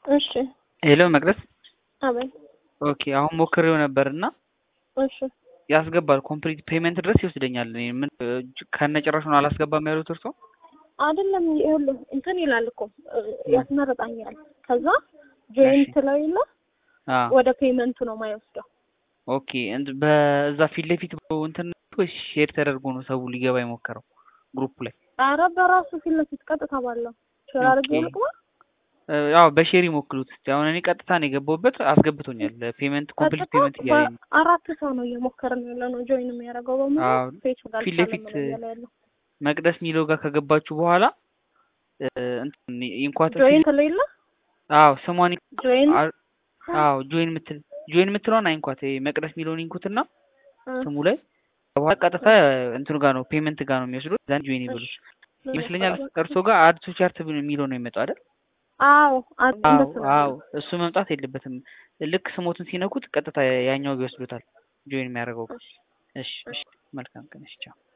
እሺ ሄሎ መቅደስ አቤት ኦኬ አሁን ሞክሬው ነበር እና እሺ ያስገባል ኮምፕሊት ፔመንት ድረስ ይወስደኛል እኔ ምን ከነጭራሹን አላስገባም ያሉት እርሶ አይደለም ይኸውልህ እንትን ይላል እኮ ያስመርጣኛል ከዛ ጆይንት ላይ የለ አ ወደ ፔመንቱ ነው የማይወስደው ኦኬ እንት በዛ ፊት ለፊት እንትን ወይስ ሼር ተደርጎ ነው ሰው ሊገባ የሞከረው ግሩፕ ላይ ኧረ በራሱ ፊት ለፊት ቀጥታ ባለው ሼር አድርጌ ኦኬ። ልቅማ ያው በሼር ይሞክሉት እስቲ አሁን እኔ ቀጥታ ነው የገባሁበት አስገብቶኛል ፔመንት ኮምፕሊት ቀጥታ ፔመንት እያለኝ ነው አራት ሰው ነው እየሞከርን ያለ ነው ጆይን የሚያደርገው በሙሉ አዎ ፌስ ጋር ፊት ለፊት እያለ ያለው መቅደስ ሚለው ጋር ከገባችሁ በኋላ እ፣ እንትን ኢንኳት ጆይን ስለሌለ አዎ ስሟን ጆይን አ- አዎ ጆይን ምትል ጆይን ምትለውን አይንኳት ይሄ መቅደስ ሚለውን ኢንኩትና ስሙ ላይ በኋላ ቀጥታ እንትኑ ጋር ነው ፔመንት ጋር ነው የሚወስዱት ዛን ጆይን ይበሉት ይመስለኛል እርሶ ጋር አድ ቱ ቻርት የሚለው ነው የሚመጣው አይደል አዎ አ- አዎ እንደሱ ነው አዎ እሱ መምጣት የለበትም ልክ ስሞትን ሲነኩት ቀጥታ ያኛው ይወስዱታል ጆይን የሚያደርገው ጋር እሺ እሺ መልካም ቀን እሺ ቻው